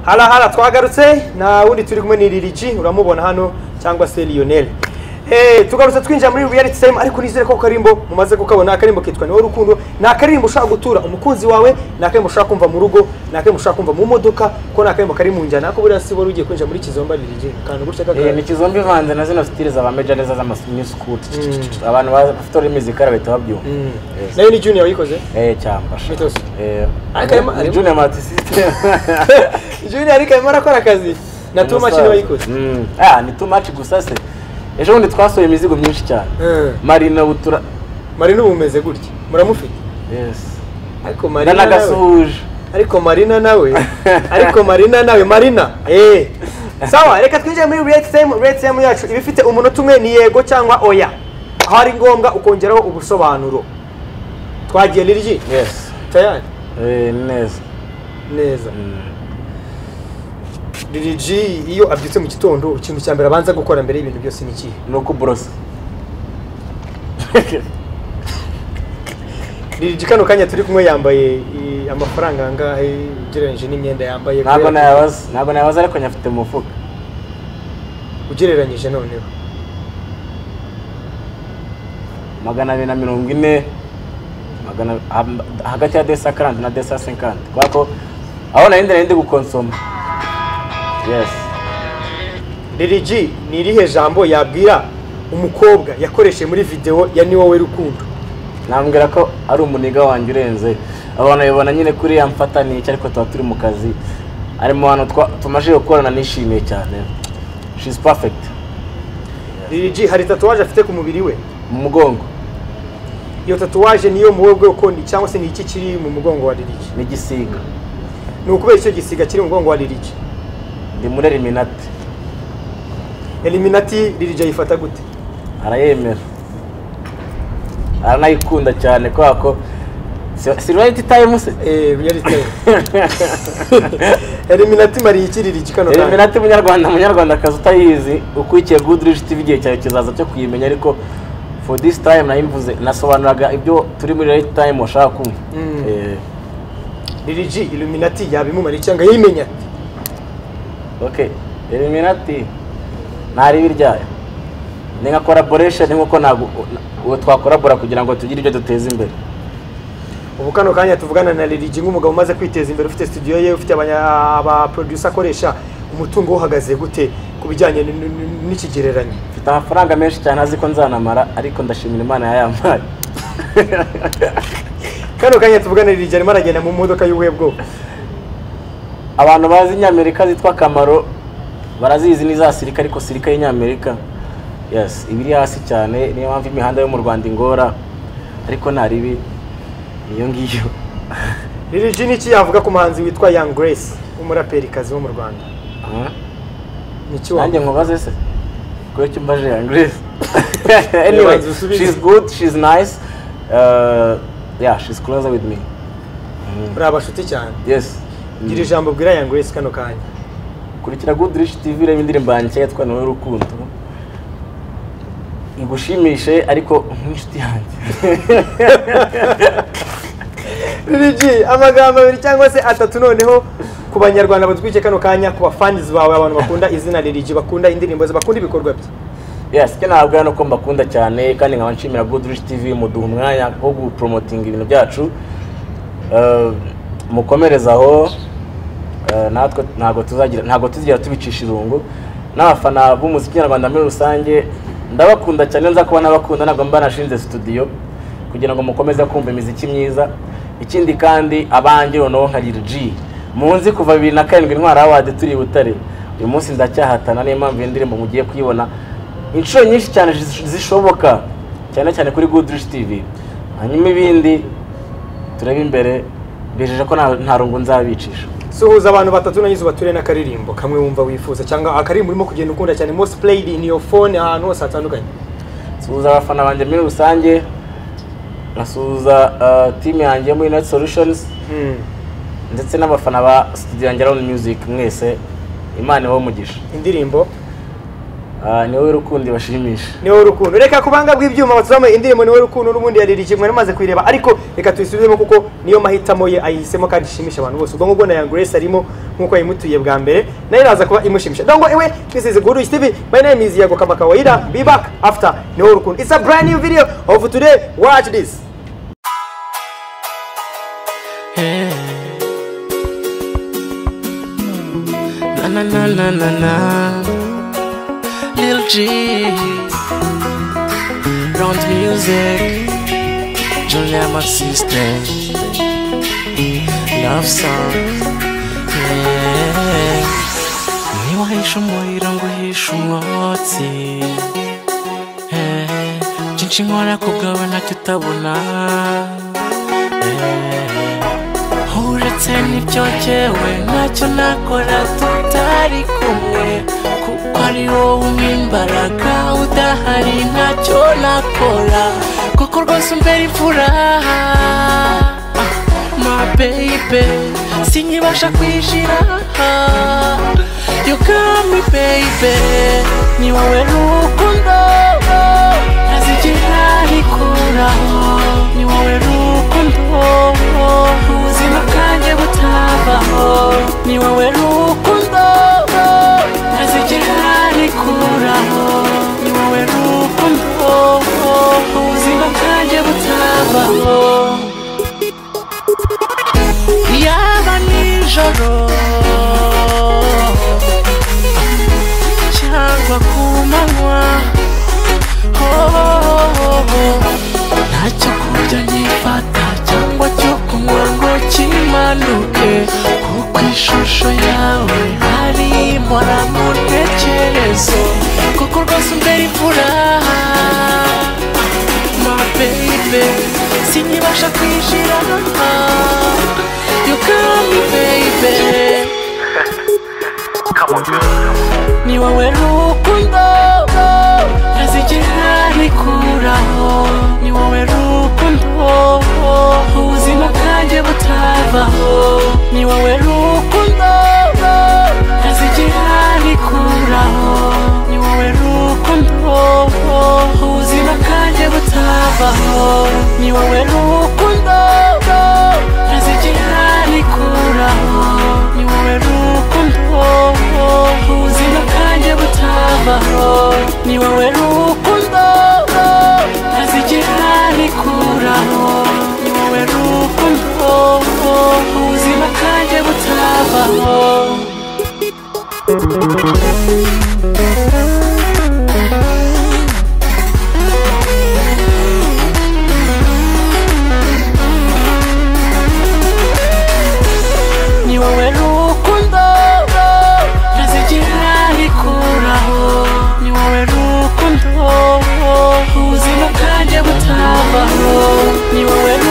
harahara twagarutse na wundi turi kumwe ni Lil G uramubona hano cyangwa se Lionel Eh, tugarutse twinjira muri reality time ariko nizere ko karimbo mumaze kukabona akarimbo kitwa ni wowe rukundo ni akarimbo ushaka gutura umukunzi wawe ni akarimbo ushaka kumva mu rugo ni akarimbo ushaka kumva mu modoka ko ni akarimbo kari mu njyana ko buriya si wari ugiye kwinjira muri kizomba Lil G kantu gutya Eh, kaka ni kizombi ivanze na zino stile za bameja neza z'amasukuti abantu bazi- bafite ururimi zikara bahita babyumva Mm. Yes. nayo ni junior wayikoze eh cyamba Mythos. eh Ariko harimo- ni harimo- junior mati system junior ariko arimo arakora akazi na two machine wayikoze Mm. ah ni too much gusa se ejo bundi twasohoye imizigo myinshi cyane Eh. marina butura marina ubu umeze gutya muramufite yes ariko marina nawe ndanagasuhuje ariko marina nawe ariko marina nawe marina eh sawa reka twinjire muri rate time rate time yacu iba ifite umunota umwe ni yego cyangwa oya aho ari ngombwa ukongeraho ubusobanuro twagiye liryi yes tayari eh ni neza neza Mm. liryi iyo abyutse mu gitondo ikintu cya mbere abanza gukora mbere y'ibintu byose ni ikihe ni ukuborosa liryi kano kanya turi kumwe yambaye i- amafaranga angahe ugereranyije n'imyenda yambaye ntabwo nayabaza ntabwo nayabaza ariko nyafite mu mufuka ugereranyije noneho magana abiri na mirongo ine magana ha- hagati ya desa karandi na desa senkanti kubera ko aho nari ndi nari ndi gukonsoma yes Lil G ni irihe jambo yabwira umukobwa yakoresheje muri video ya ni wowe rukundo nambwira ko ari umuniga wanjye urenze abantu babibona nyine kuri ya mfataniye ariko tuba turi mu kazi ari mu bantu twa- tumajije gukorana nishimiye cyane she is perfect Lil G hari tatuwaje afite ku mubiri we mu mugongo iyo tatuwaje niyo mu wowe bwe ukundi cyangwa se ni iki kiri mu mugongo wa Lil G n'igisiga ni ukubera icyo gisiga kiri mu mugongo wa Lil G ndi muri eliminati Eliminati Lil G yifata gute arayemera aranayikunda cyane kubera ko si- si rayiti tayimu se eh reality time Eliminati mari iki Lil G kano kanya eliminati munyarwanda munyarwandakazi utayizi ukurikiye gudurish tv igihe cyawe kizaza cyo kuyimenya ariko for this time nayimvuze nasobanuraga ibyo turi muri right time washaka kumva Mm. Eh, Lil G Illuminati yabimumara icyanga yimenya ati, okay eliminati ntaribi ryayo ni nka collaboration nkuko ntabwo uwo twakorabora kugira ngo tugire ibyo duteza imbere ubu kano kanya tuvugana na Lil G nk'umugabo umaze kwiteza imbere ufite studio ye ufite abanya- aba producer akoresha umutungo uhagaze gute ku bijyanye n- n- n'ikigereranyo mfite amafaranga menshi cyane azi ko nzanamara ariko ndashimira imana yayampaye kano kanya tuvugana na Lil G arimo aragenda mu modoka y'ubuhe bwoko abantu bazi inyamerika zitwa kamaro barazizi ni za sirika ariko sirika y'inyamerika yes iba iri hasi cyane niyo mpamvu imihanda yo mu rwanda ingora ariko nta ribi niyo ngiyo Lil G niki yavuga ku muhanzi witwa Young Grace w'umuraperikazi wo mu Rwanda Hmm? niki nanjye wavuga nkubaze se kuko icyo mbaje yangrese Reba anyway nzu usubize. she's good she's nice uh, yeah she's closer with me muri abashuti cyane yes gira ijambo bwira Young Grace kano kanya kurikira good rich tv reba indirimbo yanjye nshya yitwa nawe rukundo igushimishe ariko nk'inshuti yanjye Lil G amagambo abiri cyangwa se atatu noneho ku banyarwanda batwike kano kanya ku bafanizi bawe abantu bakunda izina Lil G bakunda indirimbo ze bakunda ibikorwa bye yes icyo nababwira ni uko mbakunda cyane kandi nkaba nshimira good rich tv muduha umwanya wo guporomotinga ibintu byacu Eh, mukomereze aho Eh, natwe ntabwo tuzagira ntabwo tuzigera tubicisha irungu n'abafana b'umuziki nyarwanda muri rusange ndabakunda cyane nza kuba nabakunda ntabwo mba nashinze studio kugira ngo mukomeze kumva imiziki myiza ikindi kandi abanjye noneho nka Lil G munzi kuva bibiri na karindwi intwara awadi turi i butare uyu munsi ndacyahatana niyo mpamvu iyi ndirimbo mugiye kuyibona inshuro nyinshi cyane zish- zishoboka cyane cyane kuri good Rich tv hanyuma ibindi turebe imbere bijeje ko nta- nta rungu nzabicisha suhuza abantu batatu nanyize ubature n'akaririmbo kamwe wumva wifuza cyangwa akaririmbo urimo kugenda ukunda cyane most played in your phone ahantu hose hatandukanye nsuhuza abafana banjye muri rusange nkasuhuza eh, timu yanjye muri Net Solutions ndetse n'abafana ba studio yanjye Round Music mwese imana ibahe umugisha indirimbo Eh, ni wowe rukundo bashimisha ni wowe rukundo reka ku banga bw'ibyuma batuzamo indirimbo ni wowe rukundo n'ubundi ya Lil G mwari mumaze kuyireba ariko reka tuyisubizemo kuko niyo mahitamo ye ayihisemo kandi ishimisha abantu bose ubwo ngubwo na Young Grace arimo nk'uko yayimutuye bwa mbere nayo iraza kuba imushimisha dongo iwe this is Guru TV my name is Yago Kama Kawaida be back after niho rukundo it's a brand new video of today watch this Hey. Na na na na na na. Lil G. Round music. Julia, my sister. Love song. Yeah. Ntiwahisha umuriro ngo uhishe umwotsi Eh, Byinshi nkora kubwawe ntacyo utabona Eh. uretse n'ibyo jyewe ntacyo nakora tutari kumwe kuko ari wowe umpa imbaraga udahari ntacyo nakora kuko rwose umbera imvura Ah, my baby sinkibasha kwishira you got me baby ni wowe rukundo ntazigira rikuraho ni wowe rukundo ubuzima bwanjye butavaho ni wowe rukundo ntazigera rikuraho ni wowe rukundo ubuzima bwanjye butavaho yaba nijoro cyangwa ku manywa oh, oh, oh, oh ntacyo kurya nyifata cyangwa cyo kunywa ngo kimanuke kuko ishusho yawe harimo na mu ntekerezo kuko rwose umbera imvura my baby sinkibasha kwinjira you got me baby ni wowe rukundo ntazigera rikuraho ni wowe rukundo ubuzima bwanjye butavaho ni wowe rukundo ntazigera rikuraho ni wowe rukundo ubuzima bwanjye butavaho ni wowe rukundo ntazigera rikuraho ni wowe rukundo ubuzima bwanjye butavaho ni wowe rukundo ntazigera rikuraho ni wowe rukundo ubuzima bwanjye butavaho ni wowe rukundo ntazigera rikuraho ni wowe rukundo ubuzima bwanjye butavaho ni wowe rukundo